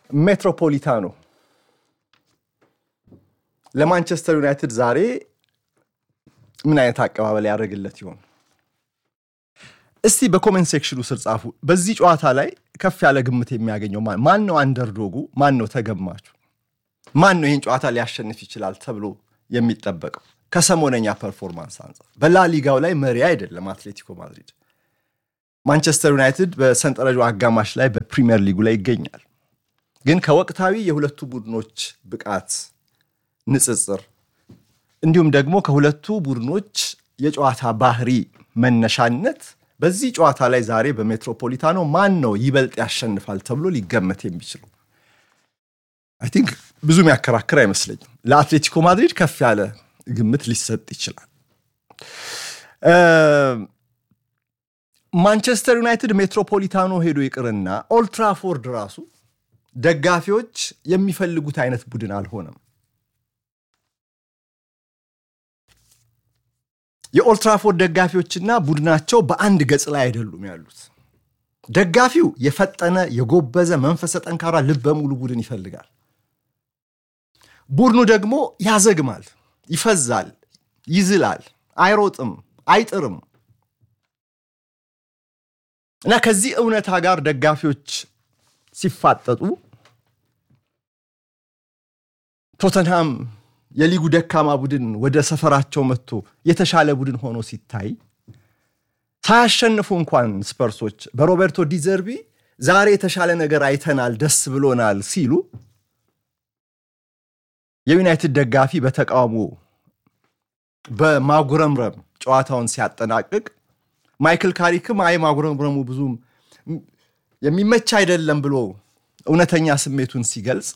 ሜትሮፖሊታኖ ለማንቸስተር ዩናይትድ ዛሬ ምን አይነት አቀባበል ያደርግለት ይሆን? እስቲ በኮሜንት ሴክሽኑ ስር ጻፉ። በዚህ ጨዋታ ላይ ከፍ ያለ ግምት የሚያገኘው ማን ነው? አንደርዶጉ ማን ነው? ተገማቹ ማን ነው? ይህን ጨዋታ ሊያሸንፍ ይችላል ተብሎ የሚጠበቀው ከሰሞነኛ ፐርፎርማንስ አንጻር በላሊጋው ላይ መሪ አይደለም አትሌቲኮ ማድሪድ። ማንቸስተር ዩናይትድ በሰንጠረዡ አጋማሽ ላይ በፕሪሚየር ሊጉ ላይ ይገኛል። ግን ከወቅታዊ የሁለቱ ቡድኖች ብቃት ንጽጽር እንዲሁም ደግሞ ከሁለቱ ቡድኖች የጨዋታ ባህሪ መነሻነት በዚህ ጨዋታ ላይ ዛሬ በሜትሮፖሊታኖ ማን ነው ይበልጥ ያሸንፋል ተብሎ ሊገመት የሚችለው? አይ ቲንክ ብዙ የሚያከራክር አይመስለኝም። ለአትሌቲኮ ማድሪድ ከፍ ያለ ግምት ሊሰጥ ይችላል። ማንቸስተር ዩናይትድ ሜትሮፖሊታኖ ሄዶ ይቅርና ኦልትራፎርድ ራሱ ደጋፊዎች የሚፈልጉት አይነት ቡድን አልሆነም። የኦልትራፎርድ ደጋፊዎችና ቡድናቸው በአንድ ገጽ ላይ አይደሉም ያሉት። ደጋፊው የፈጠነ የጎበዘ መንፈሰ ጠንካራ ልበ ሙሉ ቡድን ይፈልጋል። ቡድኑ ደግሞ ያዘግማል፣ ይፈዛል፣ ይዝላል፣ አይሮጥም፣ አይጥርም እና ከዚህ እውነታ ጋር ደጋፊዎች ሲፋጠጡ ቶተንሃም የሊጉ ደካማ ቡድን ወደ ሰፈራቸው መጥቶ የተሻለ ቡድን ሆኖ ሲታይ ሳያሸንፉ እንኳን ስፐርሶች በሮቤርቶ ዲዘርቢ ዛሬ የተሻለ ነገር አይተናል፣ ደስ ብሎናል ሲሉ የዩናይትድ ደጋፊ በተቃውሞ በማጉረምረም ጨዋታውን ሲያጠናቅቅ ማይክል ካሪክም አይ ማጉረምረሙ ብዙም የሚመች አይደለም ብሎ እውነተኛ ስሜቱን ሲገልጽ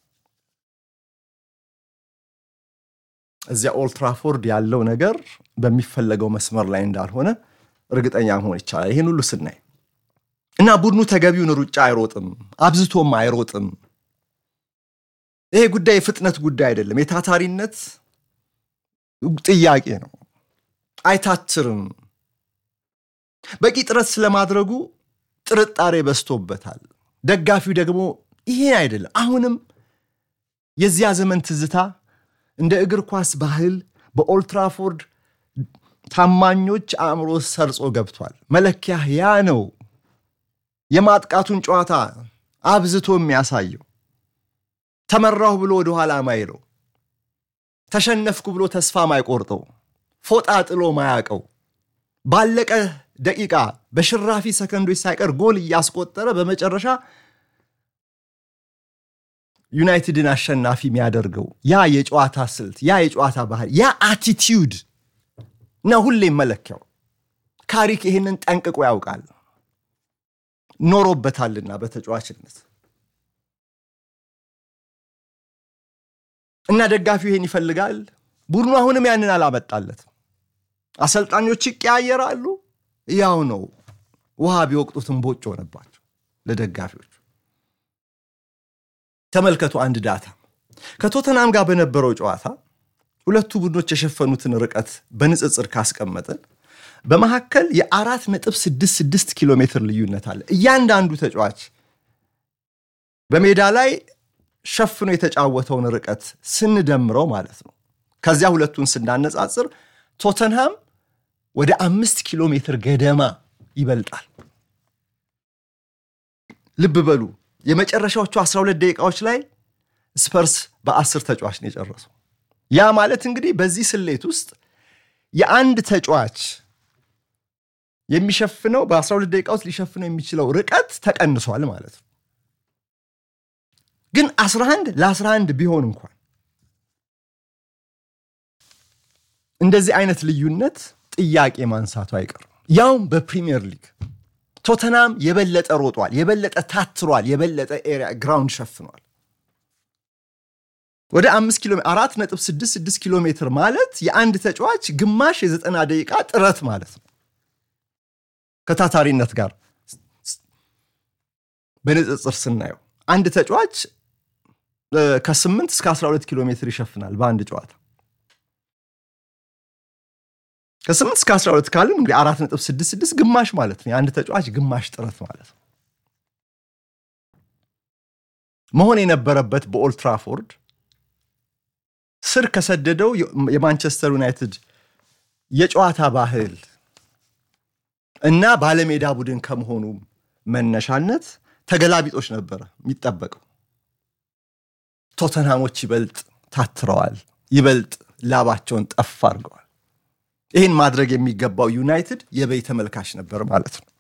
እዚያ ኦልትራፎርድ ያለው ነገር በሚፈለገው መስመር ላይ እንዳልሆነ እርግጠኛ መሆን ይቻላል። ይህን ሁሉ ስናይ እና ቡድኑ ተገቢውን ሩጫ አይሮጥም፣ አብዝቶም አይሮጥም። ይሄ ጉዳይ የፍጥነት ጉዳይ አይደለም፣ የታታሪነት ጥያቄ ነው። አይታትርም። በቂ ጥረት ስለማድረጉ ጥርጣሬ በዝቶበታል። ደጋፊው ደግሞ ይሄ አይደለም። አሁንም የዚያ ዘመን ትዝታ እንደ እግር ኳስ ባህል በኦልትራፎርድ ታማኞች አእምሮ ሰርጾ ገብቷል። መለኪያ ያ ነው። የማጥቃቱን ጨዋታ አብዝቶ የሚያሳየው ተመራሁ ብሎ ወደኋላ ማይለው፣ ተሸነፍኩ ብሎ ተስፋ ማይቆርጠው፣ ፎጣ ጥሎ ማያቀው፣ ባለቀ ደቂቃ በሽራፊ ሰከንዶች ሳይቀር ጎል እያስቆጠረ በመጨረሻ ዩናይትድን አሸናፊ የሚያደርገው ያ የጨዋታ ስልት፣ ያ የጨዋታ ባህል፣ ያ አቲቲዩድ ነው ሁሌም መለኪያው። ካሪክ ይህንን ጠንቅቆ ያውቃል፣ ኖሮበታልና በተጫዋችነት እና ደጋፊው ይሄን ይፈልጋል። ቡድኑ አሁንም ያንን አላመጣለትም። አሰልጣኞች ይቀያየራሉ፣ ያው ነው። ውሃ ቢወቅጡትም ቦጭ ሆነባቸው ለደጋፊዎች። ተመልከቱ አንድ ዳታ ከቶተናም ጋር በነበረው ጨዋታ ሁለቱ ቡድኖች የሸፈኑትን ርቀት በንጽጽር ካስቀመጥን በመካከል የአራት ነጥብ ስድስት ስድስት ኪሎ ሜትር ልዩነት አለ። እያንዳንዱ ተጫዋች በሜዳ ላይ ሸፍኖ የተጫወተውን ርቀት ስንደምረው ማለት ነው። ከዚያ ሁለቱን ስናነጻጽር ቶተንሃም ወደ አምስት ኪሎ ሜትር ገደማ ይበልጣል። ልብ በሉ የመጨረሻዎቹ 12 ደቂቃዎች ላይ ስፐርስ በአስር ተጫዋች ነው የጨረሰው። ያ ማለት እንግዲህ በዚህ ስሌት ውስጥ የአንድ ተጫዋች የሚሸፍነው በ12 ደቂቃ ውስጥ ሊሸፍነው የሚችለው ርቀት ተቀንሷል ማለት ነው። ግን 11 ለ11 ቢሆን እንኳን እንደዚህ አይነት ልዩነት ጥያቄ ማንሳቱ አይቀርም። ያውም በፕሪሚየር ሊግ ቶተናም የበለጠ ሮጧል፣ የበለጠ ታትሯል፣ የበለጠ ኤሪያ ግራውንድ ሸፍኗል። ወደ አምስት ኪሎ አራት ነጥብ ስድስት ስድስት ኪሎ ሜትር ማለት የአንድ ተጫዋች ግማሽ የዘጠና ደቂቃ ጥረት ማለት ነው። ከታታሪነት ጋር በንጽጽር ስናየው አንድ ተጫዋች ከ8 እስከ 12 ኪሎ ሜትር ይሸፍናል በአንድ ጨዋታ። ከ8 እስከ 12 ካልን እንግዲህ 4.66 ግማሽ ማለት ነው። የአንድ ተጫዋች ግማሽ ጥረት ማለት ነው። መሆን የነበረበት በኦልድ ትራፎርድ ስር ከሰደደው የማንቸስተር ዩናይትድ የጨዋታ ባህል እና ባለሜዳ ቡድን ከመሆኑ መነሻነት ተገላቢጦች ነበረ የሚጠበቀው። ቶተንሃሞች ይበልጥ ታትረዋል፣ ይበልጥ ላባቸውን ጠፍ አድርገዋል። ይህን ማድረግ የሚገባው ዩናይትድ የበይ ተመልካች ነበር ማለት ነው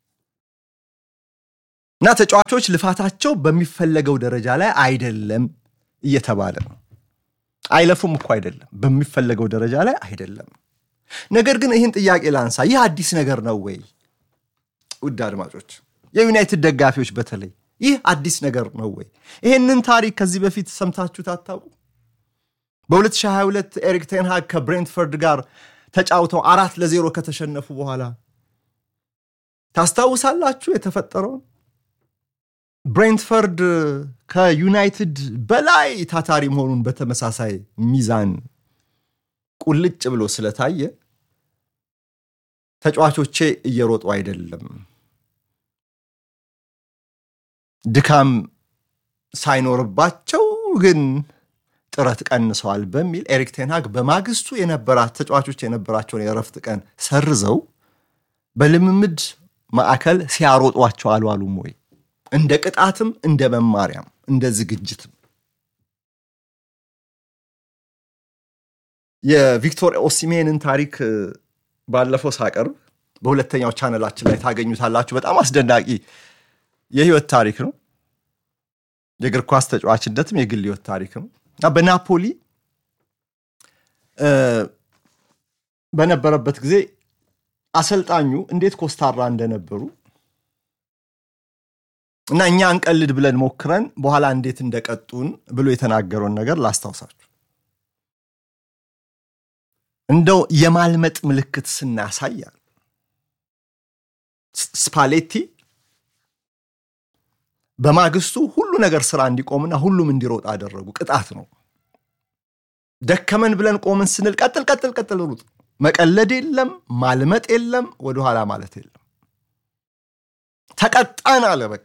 እና ተጫዋቾች ልፋታቸው በሚፈለገው ደረጃ ላይ አይደለም እየተባለ ነው። አይለፉም እኮ አይደለም፣ በሚፈለገው ደረጃ ላይ አይደለም። ነገር ግን ይህን ጥያቄ ላንሳ፣ ይህ አዲስ ነገር ነው ወይ? ውድ አድማጮች፣ የዩናይትድ ደጋፊዎች በተለይ ይህ አዲስ ነገር ነው ወይ? ይህንን ታሪክ ከዚህ በፊት ሰምታችሁት አታውቁ? በ2022 ኤሪክ ቴንሃግ ከብሬንትፈርድ ጋር ተጫውተው አራት ለዜሮ ከተሸነፉ በኋላ ታስታውሳላችሁ የተፈጠረውን? ብሬንትፈርድ ከዩናይትድ በላይ ታታሪ መሆኑን በተመሳሳይ ሚዛን ቁልጭ ብሎ ስለታየ ተጫዋቾቼ እየሮጡ አይደለም፣ ድካም ሳይኖርባቸው ግን ጥረት ቀንሰዋል በሚል ኤሪክ ቴንሃግ በማግስቱ የነበራት ተጫዋቾች የነበራቸውን የእረፍት ቀን ሰርዘው በልምምድ ማዕከል ሲያሮጧቸው አልዋሉም ወይ? እንደ ቅጣትም እንደ መማሪያም እንደ ዝግጅትም የቪክቶር ኦሲሜንን ታሪክ ባለፈው ሳቀርብ በሁለተኛው ቻነላችን ላይ ታገኙታላችሁ። በጣም አስደናቂ የህይወት ታሪክ ነው። የእግር ኳስ ተጫዋችነትም የግል ህይወት ታሪክ ነው እና በናፖሊ በነበረበት ጊዜ አሰልጣኙ እንዴት ኮስታራ እንደነበሩ እና እኛ እንቀልድ ብለን ሞክረን በኋላ እንዴት እንደቀጡን ብሎ የተናገረውን ነገር ላስታውሳችሁ። እንደው የማልመጥ ምልክት ስናሳያል ስፓሌቲ በማግስቱ ሁሉ ነገር ስራ እንዲቆምና ሁሉም እንዲሮጥ አደረጉ። ቅጣት ነው። ደከመን ብለን ቆምን ስንል ቀጥል ቀጥል ቀጥል ሩጥ። መቀለድ የለም ማልመጥ የለም ወደኋላ ማለት የለም። ተቀጣን አለ በቃ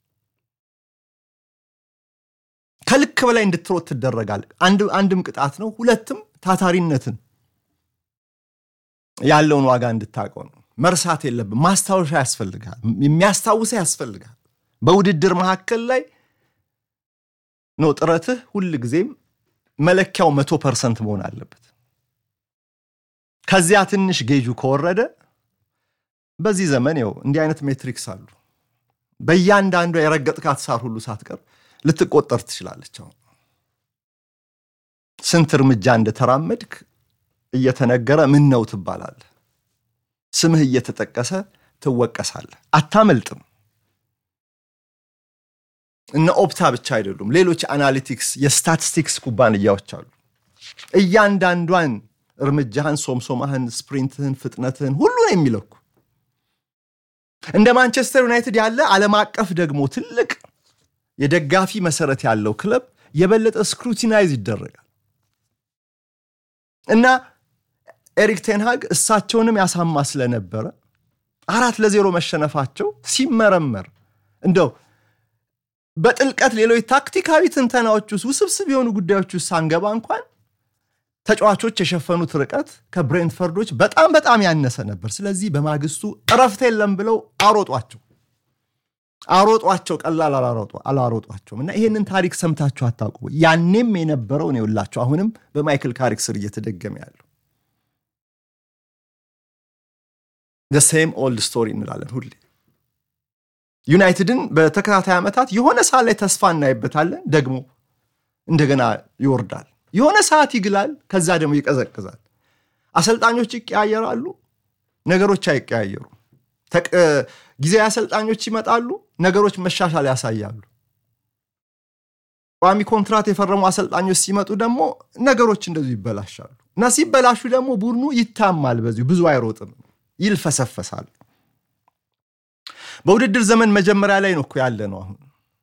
ከልክ በላይ እንድትሮጥ ትደረጋል። አንድም ቅጣት ነው፣ ሁለትም ታታሪነትን ያለውን ዋጋ እንድታውቀው ነው። መርሳት የለብን። ማስታወሻ ያስፈልጋል፣ የሚያስታውሰ ያስፈልጋል። በውድድር መካከል ላይ ነው ጥረትህ ሁል ጊዜም መለኪያው መቶ ፐርሰንት መሆን አለበት። ከዚያ ትንሽ ጌጁ ከወረደ በዚህ ዘመን ው እንዲህ አይነት ሜትሪክስ አሉ። በእያንዳንዷ የረገጥካት ሳር ሁሉ ሳትቀር ልትቆጠር ትችላለች። አሁን ስንት እርምጃ እንደተራመድክ እየተነገረ ምን ነው ትባላለህ። ስምህ እየተጠቀሰ ትወቀሳለህ። አታመልጥም። እነ ኦፕታ ብቻ አይደሉም፣ ሌሎች አናሊቲክስ የስታቲስቲክስ ኩባንያዎች አሉ። እያንዳንዷን እርምጃህን፣ ሶምሶማህን፣ ስፕሪንትህን፣ ፍጥነትህን ሁሉን የሚለኩ እንደ ማንቸስተር ዩናይትድ ያለ ዓለም አቀፍ ደግሞ ትልቅ የደጋፊ መሰረት ያለው ክለብ የበለጠ ስክሩቲናይዝ ይደረጋል እና ኤሪክ ቴንሃግ እሳቸውንም ያሳማ ስለነበረ አራት ለዜሮ መሸነፋቸው ሲመረመር እንደው በጥልቀት ሌሎች ታክቲካዊ ትንተናዎች ውስጥ ውስብስብ የሆኑ ጉዳዮች ውስጥ ሳንገባ እንኳን ተጫዋቾች የሸፈኑት ርቀት ከብሬንትፈርዶች በጣም በጣም ያነሰ ነበር። ስለዚህ በማግስቱ እረፍት የለም ብለው አሮጧቸው አሮጧቸው ቀላል አላሮጧቸውም። እና ይሄንን ታሪክ ሰምታችሁ አታውቁ? ያኔም የነበረው ነው የላቸው አሁንም በማይክል ካሪክ ስር እየተደገመ ያለው ሴም ኦልድ ስቶሪ እንላለን ሁሌ። ዩናይትድን በተከታታይ ዓመታት የሆነ ሰዓት ላይ ተስፋ እናይበታለን፣ ደግሞ እንደገና ይወርዳል። የሆነ ሰዓት ይግላል፣ ከዛ ደግሞ ይቀዘቅዛል። አሰልጣኞች ይቀያየራሉ፣ ነገሮች አይቀያየሩ። ጊዜያዊ አሰልጣኞች ይመጣሉ፣ ነገሮች መሻሻል ያሳያሉ። ቋሚ ኮንትራት የፈረሙ አሰልጣኞች ሲመጡ ደግሞ ነገሮች እንደዚሁ ይበላሻሉ እና ሲበላሹ ደግሞ ቡድኑ ይታማል፣ በዚሁ ብዙ አይሮጥም፣ ይልፈሰፈሳል። በውድድር ዘመን መጀመሪያ ላይ ነው እኮ ያለ ነው። አሁን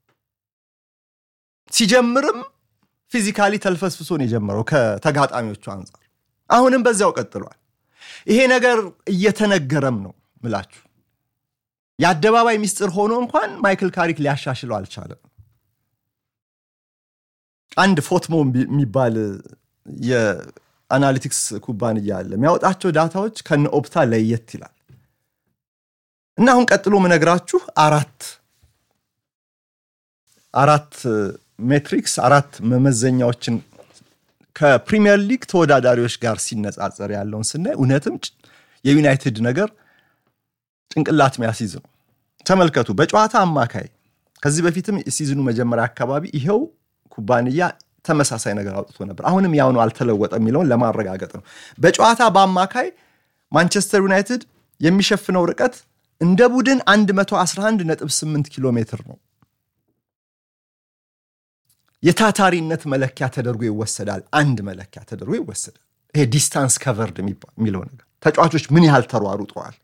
ሲጀምርም ፊዚካሊ ተልፈስፍሶን የጀመረው ከተጋጣሚዎቹ አንጻር፣ አሁንም በዚያው ቀጥሏል። ይሄ ነገር እየተነገረም ነው ምላችሁ የአደባባይ ሚስጥር ሆኖ እንኳን ማይክል ካሪክ ሊያሻሽለው አልቻለም። አንድ ፎትሞ የሚባል የአናሊቲክስ ኩባንያ አለ። የሚያወጣቸው ዳታዎች ከነ ኦፕታ ለየት ይላል እና አሁን ቀጥሎ ምነግራችሁ አራት አራት ሜትሪክስ አራት መመዘኛዎችን ከፕሪሚየር ሊግ ተወዳዳሪዎች ጋር ሲነጻጸር ያለውን ስናይ እውነትም የዩናይትድ ነገር ጭንቅላት ሚያስይዝ ነው። ተመልከቱ። በጨዋታ አማካይ ከዚህ በፊትም ሲዝኑ መጀመሪያ አካባቢ ይኸው ኩባንያ ተመሳሳይ ነገር አውጥቶ ነበር። አሁንም ያው ነው፣ አልተለወጠም የሚለውን ለማረጋገጥ ነው። በጨዋታ በአማካይ ማንቸስተር ዩናይትድ የሚሸፍነው ርቀት እንደ ቡድን 111.8 ኪሎ ሜትር ነው። የታታሪነት መለኪያ ተደርጎ ይወሰዳል። አንድ መለኪያ ተደርጎ ይወሰዳል። ይሄ ዲስታንስ ከቨርድ የሚለው ነገር ተጫዋቾች ምን ያህል ተሯሩጠዋል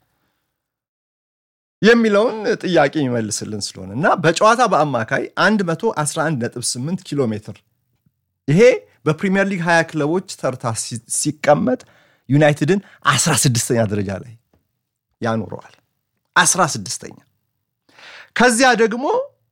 የሚለውን ጥያቄ የሚመልስልን ስለሆነ እና በጨዋታ በአማካይ 111.8 ኪሎ ሜትር ይሄ በፕሪሚየር ሊግ 20 ክለቦች ተርታ ሲቀመጥ ዩናይትድን 16ኛ ደረጃ ላይ ያኖረዋል። 16ኛ ከዚያ ደግሞ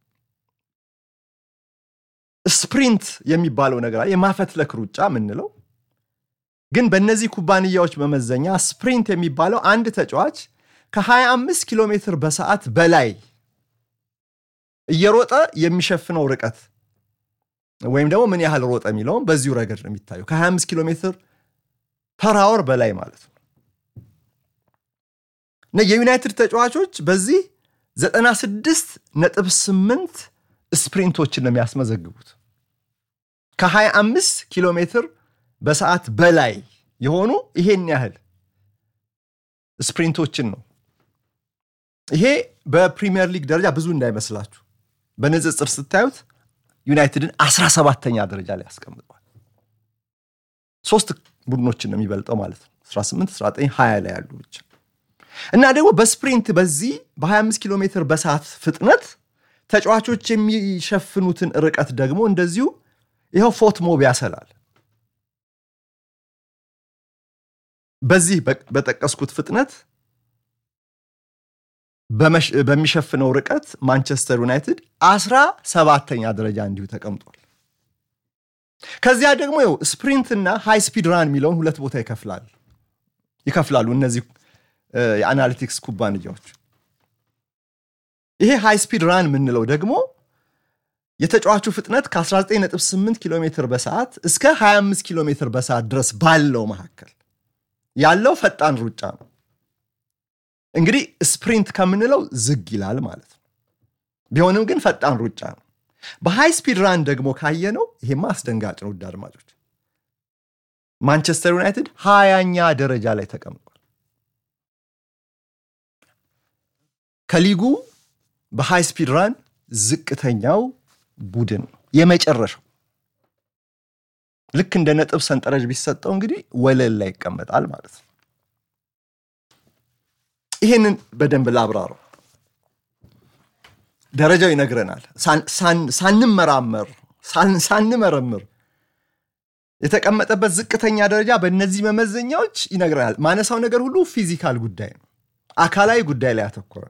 ስፕሪንት የሚባለው ነገር የማፈትለክ ሩጫ የምንለው ግን በእነዚህ ኩባንያዎች መመዘኛ ስፕሪንት የሚባለው አንድ ተጫዋች ከ25 ኪሎ ሜትር በሰዓት በላይ እየሮጠ የሚሸፍነው ርቀት ወይም ደግሞ ምን ያህል ሮጠ የሚለውም በዚሁ ረገድ ነው የሚታየው። ከ25 ኪሎ ሜትር ፐር አወር በላይ ማለት ነው። እና የዩናይትድ ተጫዋቾች በዚህ 96 ነጥብ 8 ስፕሪንቶችን ነው የሚያስመዘግቡት። ከ25 ኪሎ ሜትር በሰዓት በላይ የሆኑ ይሄን ያህል ስፕሪንቶችን ነው። ይሄ በፕሪሚየር ሊግ ደረጃ ብዙ እንዳይመስላችሁ። በንጽጽር ስታዩት ዩናይትድን 17ተኛ ደረጃ ላይ ያስቀምጠዋል። ሶስት ቡድኖችን ነው የሚበልጠው ማለት ነው። 18፣ 19፣ 20 ላይ ያሉ ብቻ እና ደግሞ በስፕሪንት በዚህ በ25 ኪሎ ሜትር በሰዓት ፍጥነት ተጫዋቾች የሚሸፍኑትን ርቀት ደግሞ እንደዚሁ ይኸው ፎት ሞብ ያሰላል። በዚህ በጠቀስኩት ፍጥነት በሚሸፍነው ርቀት ማንቸስተር ዩናይትድ አስራ ሰባተኛ ደረጃ እንዲሁ ተቀምጧል። ከዚያ ደግሞ ው ስፕሪንት እና ሃይ ስፒድ ራን የሚለውን ሁለት ቦታ ይከፍላል ይከፍላሉ እነዚህ የአናሊቲክስ ኩባንያዎች። ይሄ ሃይ ስፒድ ራን የምንለው ደግሞ የተጫዋቹ ፍጥነት ከ19.8 ኪሎ ሜትር በሰዓት እስከ 25 ኪሎ ሜትር በሰዓት ድረስ ባለው መካከል ያለው ፈጣን ሩጫ ነው። እንግዲህ ስፕሪንት ከምንለው ዝግ ይላል ማለት ነው። ቢሆንም ግን ፈጣን ሩጫ ነው። በሃይ ስፒድ ራን ደግሞ ካየነው ይሄማ አስደንጋጭ ነው። ውድ አድማጮች ማንቸስተር ዩናይትድ ሀያኛ ደረጃ ላይ ተቀምጧል። ከሊጉ በሃይ ስፒድ ራን ዝቅተኛው ቡድን ነው የመጨረሻው። ልክ እንደ ነጥብ ሰንጠረዥ ቢሰጠው እንግዲህ ወለል ላይ ይቀመጣል ማለት ነው። ይህንን በደንብ ላብራረው። ደረጃው ይነግረናል። ሳንመራመር ሳንመረምር የተቀመጠበት ዝቅተኛ ደረጃ በእነዚህ መመዘኛዎች ይነግረናል። ማነሳው ነገር ሁሉ ፊዚካል ጉዳይ ነው፣ አካላዊ ጉዳይ ላይ ያተኮረ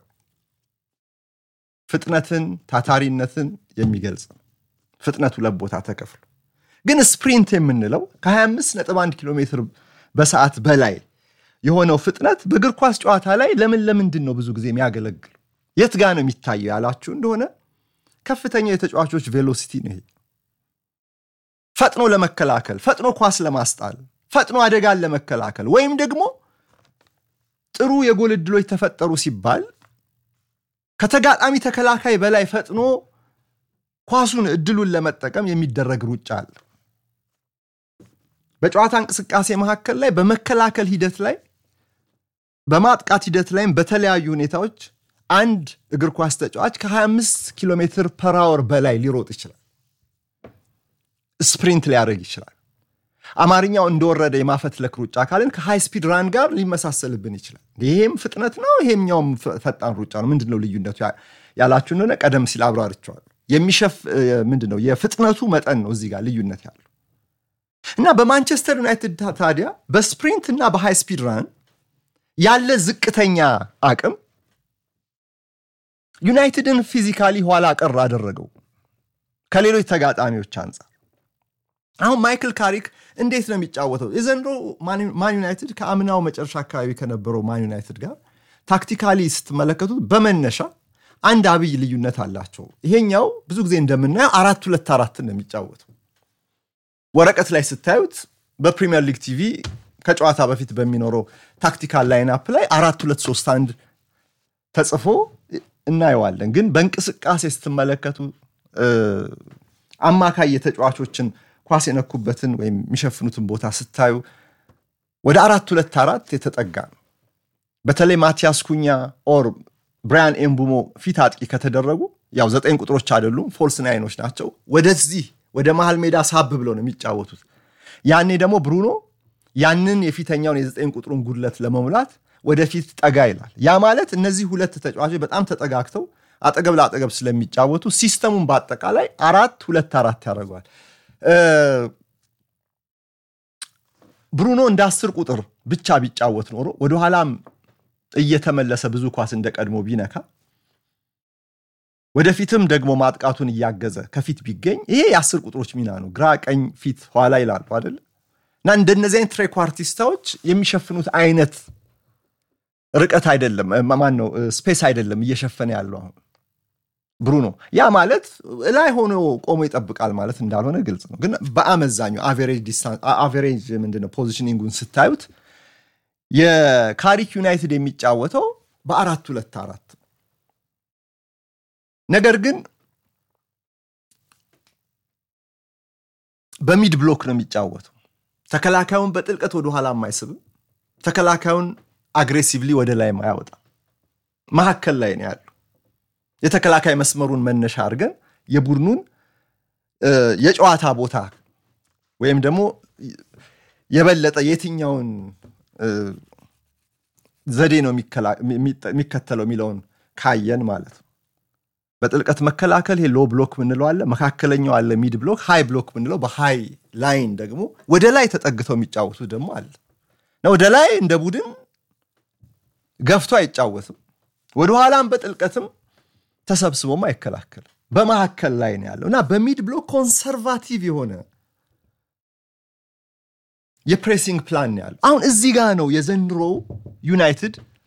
ፍጥነትን፣ ታታሪነትን የሚገልጽ ነው። ፍጥነቱ ለቦታ ተከፍሎ ግን ስፕሪንት የምንለው ከ25.1 ኪሎ ሜትር በሰዓት በላይ የሆነው ፍጥነት በእግር ኳስ ጨዋታ ላይ ለምን ለምንድን ነው ብዙ ጊዜ የሚያገለግል የት ጋ ነው የሚታየው ያላችሁ እንደሆነ ከፍተኛ የተጫዋቾች ቬሎሲቲ ነው። ይሄ ፈጥኖ ለመከላከል፣ ፈጥኖ ኳስ ለማስጣል፣ ፈጥኖ አደጋን ለመከላከል ወይም ደግሞ ጥሩ የጎል ዕድሎች ተፈጠሩ ሲባል ከተጋጣሚ ተከላካይ በላይ ፈጥኖ ኳሱን እድሉን ለመጠቀም የሚደረግ ሩጫ አለ። በጨዋታ እንቅስቃሴ መካከል ላይ በመከላከል ሂደት ላይ በማጥቃት ሂደት ላይም በተለያዩ ሁኔታዎች አንድ እግር ኳስ ተጫዋች ከ25 ኪሎ ሜትር ፐር አወር በላይ ሊሮጥ ይችላል። ስፕሪንት ሊያደርግ ይችላል። አማርኛው እንደወረደ የማፈትለክ ሩጫ ካልን ከሃይ ስፒድ ራን ጋር ሊመሳሰልብን ይችላል። ይሄም ፍጥነት ነው፣ ይሄኛውም ፈጣን ሩጫ ነው። ምንድን ነው ልዩነቱ ያላችሁ እንደሆነ ቀደም ሲል አብራርቸዋል። የሚሸፍ ምንድን ነው የፍጥነቱ መጠን ነው እዚህ ጋር ልዩነት ያለው እና በማንቸስተር ዩናይትድ ታዲያ በስፕሪንት እና በሃይ ስፒድ ራን ያለ ዝቅተኛ አቅም ዩናይትድን ፊዚካሊ ኋላ ቀር አደረገው ከሌሎች ተጋጣሚዎች አንጻር። አሁን ማይክል ካሪክ እንዴት ነው የሚጫወተው? የዘንድሮ ማን ዩናይትድ ከአምናው መጨረሻ አካባቢ ከነበረው ማን ዩናይትድ ጋር ታክቲካሊ ስትመለከቱት በመነሻ አንድ አብይ ልዩነት አላቸው። ይሄኛው ብዙ ጊዜ እንደምናየው አራት ሁለት አራትን ነው የሚጫወተው። ወረቀት ላይ ስታዩት በፕሪሚየር ሊግ ቲቪ ከጨዋታ በፊት በሚኖረው ታክቲካል ላይናፕ ላይ አራት ሁለት ሶስት አንድ ተጽፎ እናየዋለን። ግን በእንቅስቃሴ ስትመለከቱ አማካይ የተጫዋቾችን ኳስ የነኩበትን ወይም የሚሸፍኑትን ቦታ ስታዩ ወደ አራት ሁለት አራት የተጠጋ ነው። በተለይ ማቲያስ ኩኛ ኦር ብራያን ኤምቡሞ ፊት አጥቂ ከተደረጉ ያው ዘጠኝ ቁጥሮች አይደሉም፣ ፎልስ ናይኖች ናቸው። ወደዚህ ወደ መሀል ሜዳ ሳብ ብለው ነው የሚጫወቱት። ያኔ ደግሞ ብሩኖ ያንን የፊተኛውን የዘጠኝ ቁጥሩን ጉድለት ለመሙላት ወደፊት ጠጋ ይላል። ያ ማለት እነዚህ ሁለት ተጫዋቾች በጣም ተጠጋግተው አጠገብ ለአጠገብ ስለሚጫወቱ ሲስተሙን በአጠቃላይ አራት ሁለት አራት ያደርገዋል። ብሩኖ እንደ አስር ቁጥር ብቻ ቢጫወት ኖሮ ወደኋላም እየተመለሰ ብዙ ኳስ እንደ ቀድሞ ቢነካ ወደፊትም ደግሞ ማጥቃቱን እያገዘ ከፊት ቢገኝ ይሄ የአስር ቁጥሮች ሚና ነው። ግራ ቀኝ፣ ፊት ኋላ ይላሉ አይደለ? እና እንደነዚህ አይነት ትሬኳርቲስታዎች የሚሸፍኑት አይነት ርቀት አይደለም፣ ማን ነው ስፔስ አይደለም እየሸፈነ ያለው አሁን ብሩኖ። ያ ማለት ላይ ሆኖ ቆሞ ይጠብቃል ማለት እንዳልሆነ ግልጽ ነው። ግን በአመዛኙ አቬሬጅ ምንድነው ፖዚሽኒንጉን ስታዩት የካሪክ ዩናይትድ የሚጫወተው በአራት ሁለት አራት ነገር ግን በሚድ ብሎክ ነው የሚጫወተው። ተከላካዩን በጥልቀት ወደኋላ የማይስብም፣ ተከላካዩን አግሬሲቭሊ ወደ ላይ ማያወጣ መካከል ላይ ነው ያሉ። የተከላካይ መስመሩን መነሻ አድርገን የቡድኑን የጨዋታ ቦታ ወይም ደግሞ የበለጠ የትኛውን ዘዴ ነው የሚከተለው የሚለውን ካየን ማለት ነው። በጥልቀት መከላከል ይሄ ሎ ብሎክ ምንለው አለ፣ መካከለኛው አለ ሚድ ብሎክ፣ ሃይ ብሎክ ምንለው፣ በሃይ ላይን ደግሞ ወደ ላይ ተጠግተው የሚጫወቱ ደግሞ አለ እና ወደ ላይ እንደ ቡድን ገፍቶ አይጫወትም፣ ወደኋላም በጥልቀትም ተሰብስቦም አይከላከልም። በመካከል ላይ ነው ያለው እና በሚድ ብሎክ ኮንሰርቫቲቭ የሆነ የፕሬሲንግ ፕላን ነው ያለው። አሁን እዚህ ጋር ነው የዘንድሮ ዩናይትድ